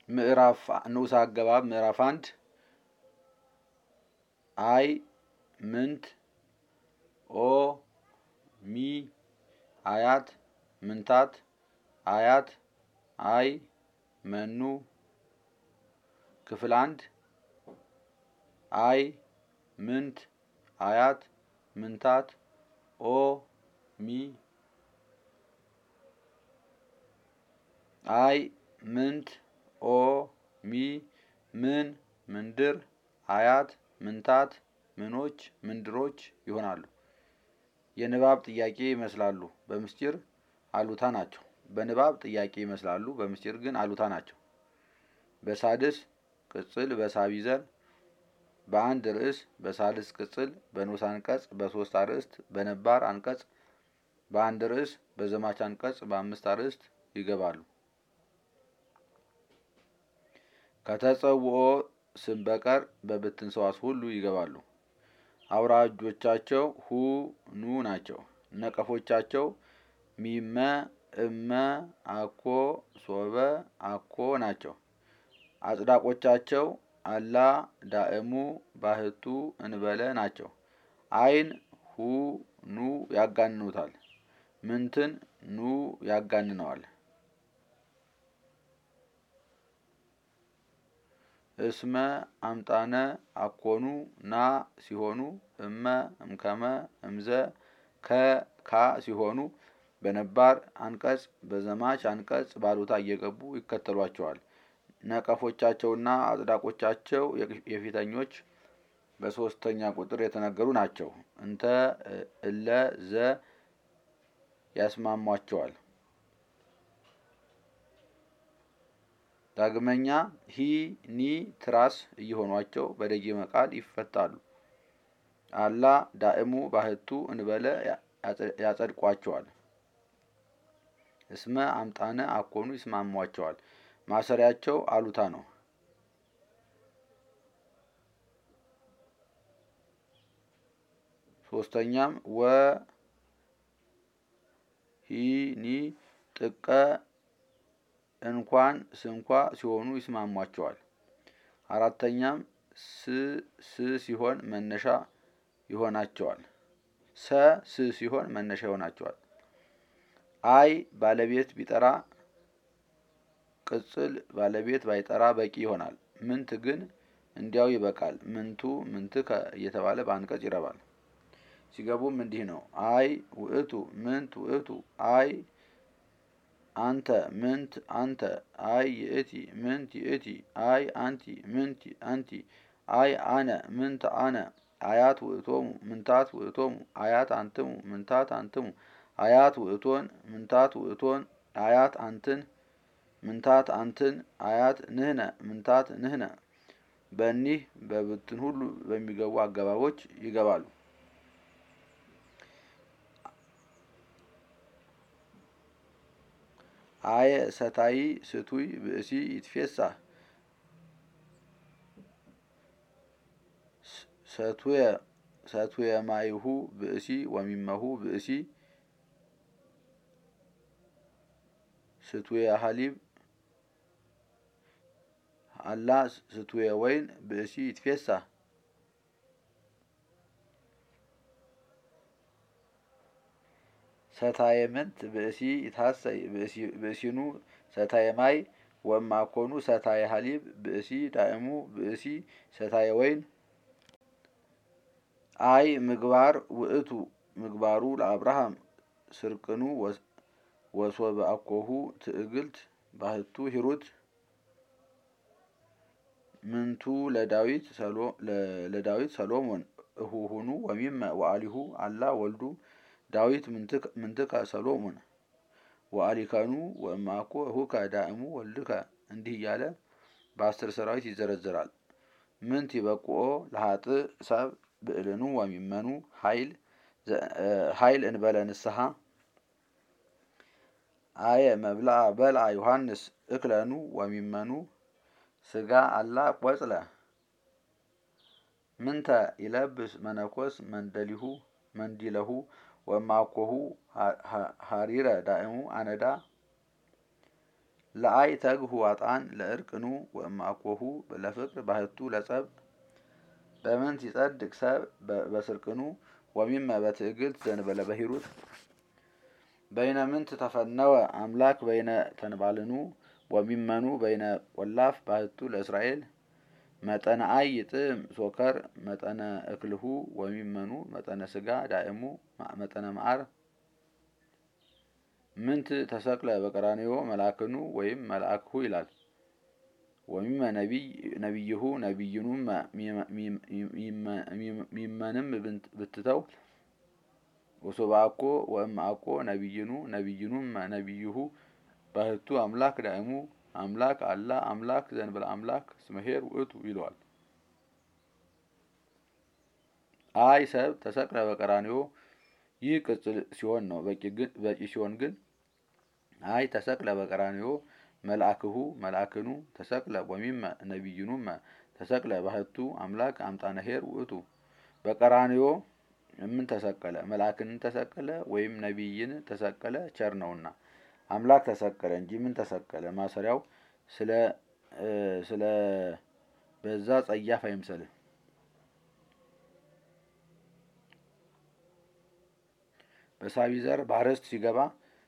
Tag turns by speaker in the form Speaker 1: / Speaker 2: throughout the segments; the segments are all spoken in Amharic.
Speaker 1: ምዕራፍ ንዑስ አገባብ ምዕራፍ አንድ አይ ምንት ኦ ሚ አያት ምንታት አያት አይ መኑ ክፍል አንድ አይ ምንት አያት ምንታት ኦ ሚ አይ ምንት ኦ ሚ ምን ምንድር አያት ምንታት ምኖች ምንድሮች ይሆናሉ። የንባብ ጥያቄ ይመስላሉ፣ በምስጢር አሉታ ናቸው። በንባብ ጥያቄ ይመስላሉ፣ በምስጢር ግን አሉታ ናቸው። በሳድስ ቅጽል በሳቢ ዘር በአንድ ርዕስ በሳልስ ቅጽል በንዑስ አንቀጽ በሶስት አርዕስት በነባር አንቀጽ በአንድ ርዕስ በዘማች አንቀጽ በአምስት አርዕስት ይገባሉ። ከተጸውኦ ስም በቀር በብትን ሰዋስ ሁሉ ይገባሉ። አውራጆቻቸው ሁ ኑ ናቸው። ነቀፎቻቸው ሚመ እመ አኮ ሶበ አኮ ናቸው። አጽዳቆቻቸው አላ ዳእሙ ባህቱ እንበለ ናቸው። አይን ሁ ኑ ያጋንኑታል። ምንትን ኑ ያጋንነዋል። እስመ አምጣነ አኮኑ ና ሲሆኑ እመ እምከመ እምዘ ከካ ሲሆኑ በነባር አንቀጽ በዘማች አንቀጽ ባሉታ እየገቡ ይከተሏቸዋል። ነቀፎቻቸውና አጽዳቆቻቸው የፊተኞች በሶስተኛ ቁጥር የተነገሩ ናቸው። እንተ እለ ዘ ያስማሟቸዋል። ዳግመኛ ሂ ኒ ትራስ እየሆኗቸው በደጊመ ቃል ይፈታሉ። አላ ዳእሙ ባህቱ እንበለ ያጸድቋቸዋል። እስመ አምጣነ አኮኑ ይስማሟቸዋል። ማሰሪያቸው አሉታ ነው። ሶስተኛም ወ ሂኒ ጥቀ እንኳን ስንኳ ሲሆኑ ይስማሟቸዋል። አራተኛም ስ ስ ሲሆን መነሻ ይሆናቸዋል። ሰ ስ ሲሆን መነሻ ይሆናቸዋል። አይ ባለቤት ቢጠራ ቅጽል ባለቤት ባይጠራ በቂ ይሆናል። ምንት ግን እንዲያው ይበቃል። ምንቱ ምንትከ እየተባለ በአንቀጽ ይረባል። ሲገቡም እንዲህ ነው። አይ ውእቱ ምንት ውእቱ አይ አንተ ምንት አንተ አይ ይእቲ ምንት ይእቲ አይ አንቲ ምንቲ አንቲ አይ አነ ምንት አነ አያት ውእቶሙ ምንታት ውእቶሙ አያት አንትሙ ምንታት አንትሙ አያት ውእቶን ምንታት ውእቶን አያት አንትን ምንታት አንትን አያት ንህነ ምንታት ንህነ በእኒህ በብትን ሁሉ በሚገቡ አገባቦች ይገባሉ። አየ ሰታይ ስቱይ ብእሲ ይትፌሳ ሰቱየ ሰቱየ ማይሁ ብእሲ ወሚመሁ ብእሲ ስቱየ ሀሊብ አላ ስቱየ ወይን ብእሲ ይትፌሳ ሰታየ ምንት ብእሲ ይታሰይ ብእሲኑ ሰታየ ማይ ወማኮኑ ሰታየ ሀሊብ ብእሲ ዳእሙ ብእሲ ሰታየ ወይን አይ ምግባር ውእቱ ምግባሩ ለአብርሃም ስርቅኑ ወሶበ አኮሁ ትዕግልት ባህቱ ሂሩት ምንቱ ለዳዊት ለዳዊት ሰሎሞን እሁሁኑ ወሚመ ወአሊሁ አላ ወልዱ ዳዊት ምንትከ ሰሎሞን ወአሊከኑ ወእማኮ እሁከ ዳእሙ ወልድከ እንዲህ እያለ በአስር ሰራዊት ይዘረዘራል። ምንት ይበቁኦ ለሀጥእ ሰብ ብዕልኑ ወሚመኑ ሀይል እንበለ ንስሐ አየ መብልአ በልአ ዮሐንስ እክለኑ ወሚመኑ ስጋ አላ ቆጽለ ምንተ ይለብስ መነኮስ መንደሊሁ መንዲለሁ ወማኮሁ ሀሪረ ዳእሙ አነዳ ለአይ ተግሁ ዋጣን ለእርቅኑ ወእምአኮሁ ለፍቅር ባህቱ ለጸብ በምንት ይጸድቅ ሰብ በስርቅኑ ወሚመ በትዕግልት ዘንበለ በሂሩት በይነ ምንት ተፈነወ አምላክ በይነ ተንባልኑ ወሚመኑ በይነ ቆላፍ ባህቱ ለእስራኤል መጠነ አይ ይጥም ሶከር መጠነ እክልሁ ወሚመኑ መጠነ ስጋ ዳእሙ መጠነ መዓር ምንት ተሰቅለ በቀራንዮ መላክኑ ወይም መልአክሁ ይላል። ወሚመ ነቢይሁ ነቢይኑም ሚመንም ብትተው ወሶባኮ ወእምአኮ ነቢይኑ ነቢይኑም ነቢይሁ ባህቱ አምላክ ዳእሙ አምላክ አላ አምላክ ዘንበለ አምላክ ስመሄር ውእቱ ይለዋል። አይ ሰብ ተሰቅለ በቀራንዮ ይህ ቅጽል ሲሆን ነው። በቂ ሲሆን ግን አይ ተሰቅለ በቀራንዮ መልአክሁ መልአክኑ ተሰቅለ ወሚመ ነቢይኑም ተሰቅለ ባህቱ አምላክ አምጣነ ኄር ውእቱ በቀራንዮ ምን ተሰቀለ መልአክን ተሰቀለ ወይም ነቢይን ተሰቀለ ቸር ነውና አምላክ ተሰቀለ እንጂ ምን ተሰቀለ ማሰሪያው ስለ ስለ በዛ ጸያፍ አይምሰልህ። በሳቢ ዘር ባርስት ሲገባ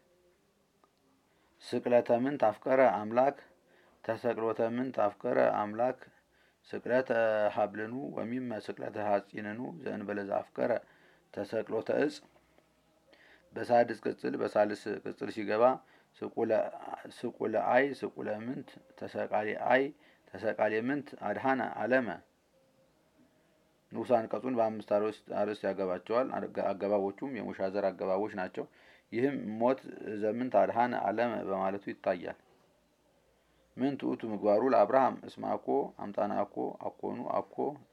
Speaker 1: ስቅለተ ምን ታፍቀረ አምላክ ተሰቅሎተ ምን ታፍቀረ አምላክ ስቅለተ ሀብልኑ ወሚመ ስቅለተ ሐጺንኑ ዘእንበለ ዘአፍቀረ ተሰቅሎተ እጽ በሳድስ ቅጽል በሳልስ ቅጽል ሲገባ ስቁለ አይ ስቁለ ምንት ተሰቃሌ አይ ተሰቃሌ ምንት አድሃነ አለመ ንዑስ አንቀጹን በአምስት አርዕስት ያገባቸዋል። አገባቦቹም የሙሻ ዘር አገባቦች ናቸው። ይህም ሞት ዘምንት አድሃነ አለመ በማለቱ ይታያል። ምንት ውእቱ ምግባሩ ለአብርሃም እስመ አኮ አምጣነ አኮ አኮኑ አኮ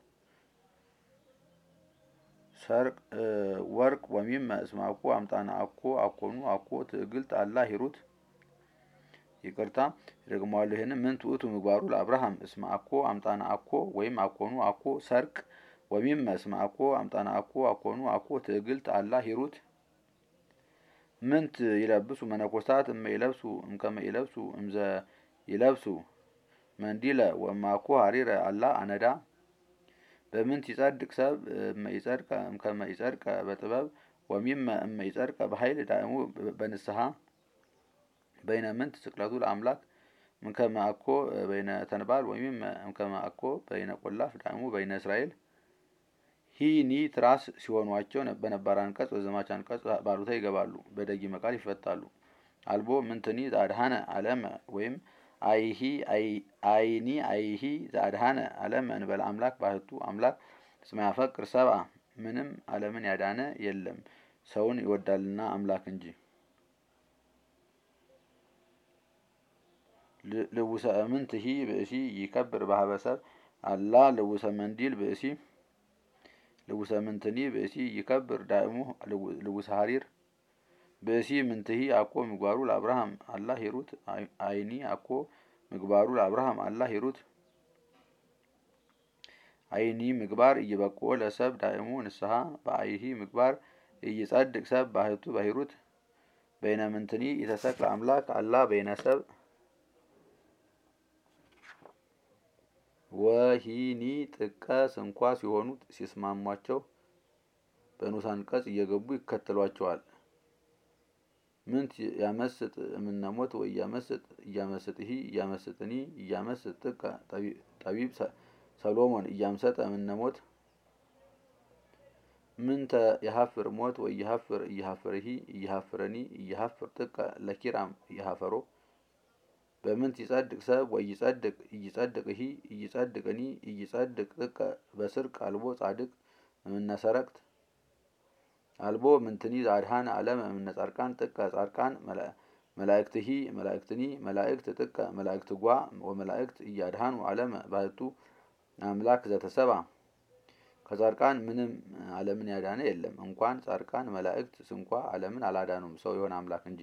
Speaker 1: ሰርቅ ወርቅ ወሚመ እስመ አኮ አምጣነ አኮ አኮኑ አኮ ትዕግልት አላ ሂሩት ይቅርታ ደግመዋለሁ። ይህንም ምንት ውእቱ ምግባሩ ለአብርሃም እስመ አኮ አምጣነ አኮ ወይም አኮኑ አኮ ሰርቅ ወሚመ እስመ አኮ አምጣነ አኮ አኮኑ አኮ ትዕግልት አላ ሂሩት ምንት ይለብሱ መነኮሳት እመ ይለብሱ እምከመ ይለብሱ እምዘ ይለብሱ መንዲለ ወማኮ ሀሪረ አላ አነዳ በምንት ይጸድቅ ሰብ እመ ይጸድቀ እምከመ ይጸድቀ በጥበብ ወሚመ እመ ይጸድቀ በኃይል ዳእሙ በንስሐ በይነ ምንት ስቅለቱ ለአምላክ እምከመ አኮ በይነ ተንባል ወሚመ እምከመ አኮ በይነ ቆላፍ ዳእሙ በይነ እስራኤል ሂኒ ትራስ ሲሆኗቸው በነባር አንቀጽ በዘማች አንቀጽ ባሉታ ይገባሉ፣ በደጊመ ቃል ይፈታሉ። አልቦ ምንትኒ ዘአድሃነ አለመ ወይም አይሂ አይኒ አይሂ ዘአድሃነ አለመ እንበለ አምላክ ባህቱ አምላክ እስመ ያፈቅር ሰብአ ምንም ዓለምን ያዳነ የለም ሰውን ይወዳልና አምላክ እንጂ። ልውሰ እምንትሂ ብእሲ ይከብር ባህበ ሰብ አላ ልውሰ መንዲል ብእሲ ልውሰ ምንትኒ ብእሲ ይከብር ዳእሙ ልውሰ ሀሪር ብእሲ ምንትሂ አኮ ምግባሩ ለአብርሃም አላ ሂሩት አይኒ አኮ ምግባሩ ለአብርሃም አላ ሂሩት አይኒ ምግባር እይበቆ ለሰብ ዳእሙ ንስሐ በአይሂ ምግባር እይጸድቅ ሰብ ባህቱ በሂሩት በይነ ምንትኒ የተሰቅለ አምላክ አላ በይነ ሰብ ወሂኒ ጥቀ ስንኳ ሲሆኑ ሲስማሟቸው በንዑስ አንቀጽ እየገቡ ይከተሏቸዋል። ምንት ያመስጥ እምነሞት ወይ እያመስጥ እያመስጥሂ እያመስጥኒ እያመስጥ ጥቀ ጠቢብ ሰሎሞን እያምሰጠ እምነሞት ምንተ የሀፍር ሞት ወይ የሀፍር እየሀፍርሂ እየሀፍረኒ እየሀፍር ጥቀ ለኪራም እየሀፈሮ በምንት ይጸድቅ ሰብ ወይ ይጸድቅ እይጸድቅሂ እይጸድቅኒ እይጸድቅ ጥቀ በስርቅ አልቦ ጻድቅ እምነ ሰረቅት አልቦ ምንትኒ ዘአድሃነ አለመ እምነ ጻድቃን ጥቀ ጻድቃን መላእክትሂ መላእክትኒ መላእክት ጥቀ መላእክት ጓ ወመላእክት እያድሃኑ አለመ ባህቱ አምላክ ዘተሰባ ከጻድቃን ምንም ዓለምን ያዳነ የለም። እንኳን ጻድቃን መላእክት ስንኳ ዓለምን አላዳኑም ሰው የሆነ አምላክ እንጂ።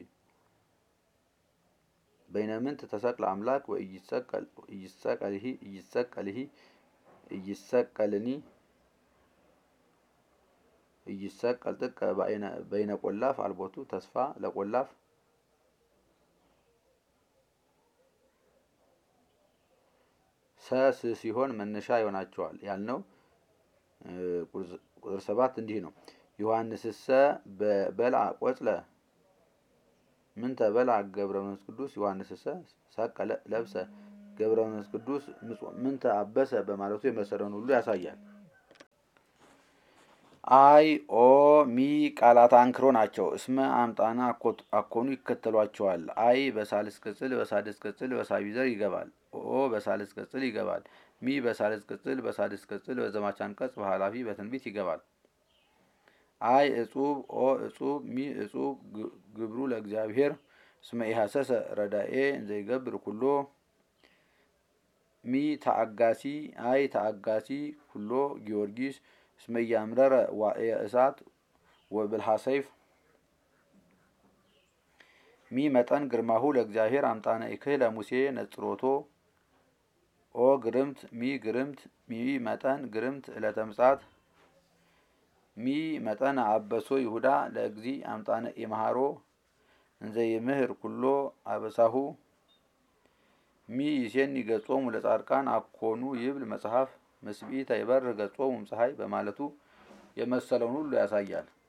Speaker 1: በይነ ምንት ተሰቅለ አምላክ ወኢይሰቀል ኢይሰቀልሂ ኢይሰቀልሂ ኢይሰቀልኒ ኢይሰቀል ጥቀ በይነ ቆላፍ አልቦቱ ተስፋ ለቆላፍ ሰስ ሲሆን መነሻ ይሆናቸዋል ያልነው ቁጥር ሰባት እንዲህ ነው። ዮሐንስሰ በበልዐ ቆጽለ ምንተ በልዐ ገብረ መንፈስ ቅዱስ ዮሐንስሰ ሰቀ ለብሰ ገብረ መንፈስ ቅዱስ ምንተ አበሰ በማለቱ የመሰለውን ሁሉ ያሳያል። አይ ኦ ሚ ቃላት አንክሮ ናቸው። እስመ አምጣና አኮኑ ይከተሏቸዋል። አይ በሳልስ ቅጽል በሳድስ ቅጽል በሳቢ ዘር ይገባል። ኦ በሳልስ ቅጽል ይገባል። ሚ በሳልስ ቅጽል በሳድስ ቅጽል በዘማች አንቀጽ በኃላፊ በትንቢት ይገባል። አይ እጹብ ኦ እጹብ ሚ እጹብ ግብሩ ለእግዚአብሔር እስመ ኢሐሰሰ ረዳኤ ዘይገብር ኩሎ ሚ ተአጋሲ አይ ተአጋሲ ኩሎ ጊዮርጊስ እስመ ኢያምረረ ዋዕየ እሳት ወብልሃ ሰይፍ ሚ መጠን ግርማሁ ለእግዚአብሔር አምጣነ ኢክህ ለሙሴ ነጽሮቶ ኦ ግርምት ሚ ግርምት ሚ መጠን ግርምት ዕለተ ምጽአት ሚ መጠን አበሶ ይሁዳ ለእግዚ አምጣነ ኢመሃሮ እንዘ ይምህር ኩሎ አበሳሁ ሚ ይሴኒ ገጾሙ ለጻድቃን አኮኑ ይብል መጽሐፍ ምስቢተ ይበር ገጾሙ ፀሐይ በማለቱ የመሰለውን ሁሉ ያሳያል።